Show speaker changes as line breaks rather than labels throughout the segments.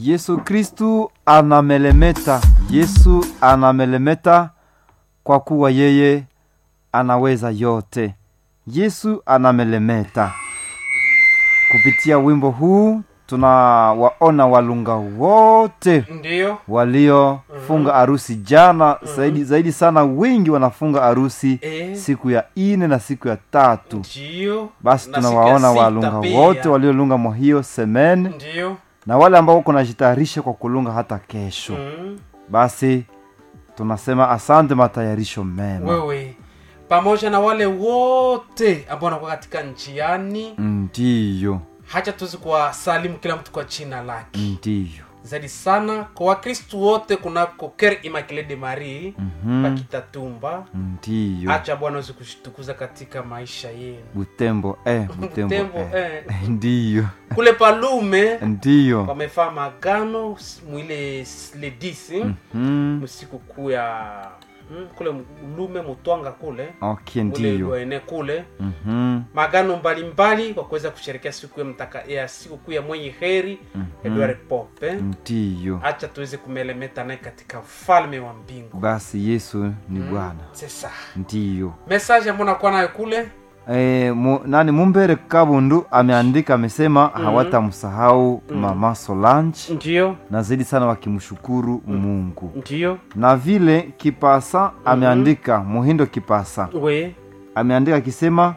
Yesu Kristu anamelemeta, Yesu anamelemeta kwa kuwa yeye anaweza yote. Yesu anamelemeta. Kupitia wimbo huu tunawaona walunga wote
Ndiyo.
waliofunga harusi jana. Zaidi, zaidi sana wengi wanafunga harusi
Eh.
siku ya ine na siku ya tatu.
Ndiyo.
Basi
Na siku ya
tunawaona
sita
walunga
pia.
wote waliolunga mwa hiyo semene
Ndiyo.
na wale ambao wako najitayarisha kwa kulunga hata kesho.
Mm.
Basi tunasema asante, matayarisho mema.
Wewe pamoja na wale wote ambao wanakuwa katika njiani,
Ndiyo,
hacha tuzi kuwasalimu kila mtu kwa jina lake.
ndiyo.
Zaidi sana kwa Wakristu wote kunako Ker Immaculée de Marie
Mhm.
pakitatumba.
Ndiyo.
Acha Bwana aweze kushitukuza katika maisha yenu.
Butembo eh, Butembo,
Butembo,
eh.
eh.
Ndiyo,
Kule Palume
ndiyo.
wamefaa magano mwile le 10
Mhm.
msiku kuu ya mm, kule Lume Mutwanga kule
Okay,
kule
ndiyo.
Lwaene kule
Mhm.
magano mbalimbali kwa kuweza kusherekea siku ya mtaka ya siku kuu ya mwenye heri Edward Pope.
Ndiyo.
Acha tuweze kumelemeta naye katika ufalme wa mbingu.
Basi Yesu ni Bwana.
Sasa
Ndiyo.
message ambayo nakuwa nayo kule
E, mu, nani Mumbere Kabundu ameandika amesema hawatamsahau mama Solange
ndio
na zaidi sana wakimshukuru Mungu
ndio
na vile Kipasa ameandika Muhindo Kipasa
we
ameandika akisema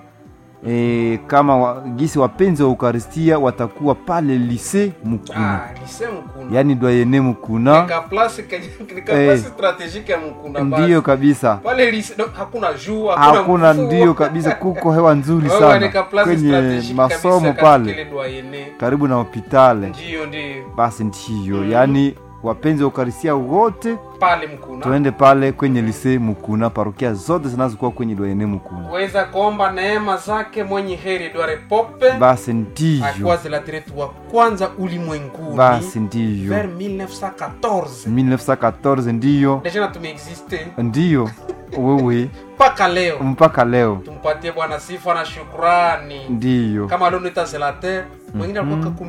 e, kama wa, gisi wapenzi wa Ukaristia watakuwa pale lise Mukuna
ah lise mkuna
yaani dwayene Mukuna
nika place nika
Eh.
place strategique ya mkuna
ndiyo kabisa
pale lise no, hakuna jua
hakuna
mvua.
ndiyo kabisa kuko hewa nzuri
Wewe
sana
nika place
kwenye
strategique
masomo
kabisa katika
pale
ile doyenne.
karibu na hopitale
ndio ndio
basi ndiyo yaani wapenzi wa ukarisia wote
pale mkuna
tuende pale kwenye lise mukuna parokia zote zinazokuwa kwenye dwayene mukuna
weza kuomba neema zake mwenye heri Edward Pope
basi ndiyo
akuwa zelatritu wa kwanza ulimwenguni
basi ndiyo
vers 1914
1914 ndiyo
deja na tumeexiste
ndiyo wewe
mpaka leo
mpaka leo
tumpatie bwana sifa na shukrani
ndiyo
kama leo nita zelater mwingine alikuwa ku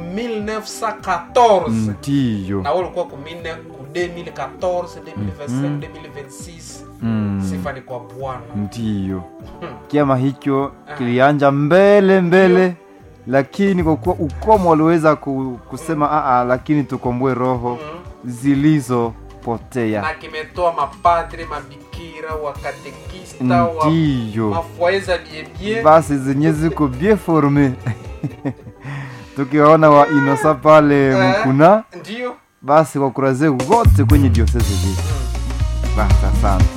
1914
ndiyo
na wewe ulikuwa ku 19 ku 2014 2025 2026
Mm,
sifa ni kwa bwana
ndiyo kiama hicho kilianja mbele mbele lakini kwa kuwa ukomo waliweza ku, kusema aa lakini tukomboe roho zilizopotea
na kimetoa mapadre mabikira wakatekista wa
ndiyo
mafoye za biebie
basi zenye ziko bien forme tukiwaona wa inosa pale mkuna
ndio
basi wakuraze wote kwenye diosese zetu basi asante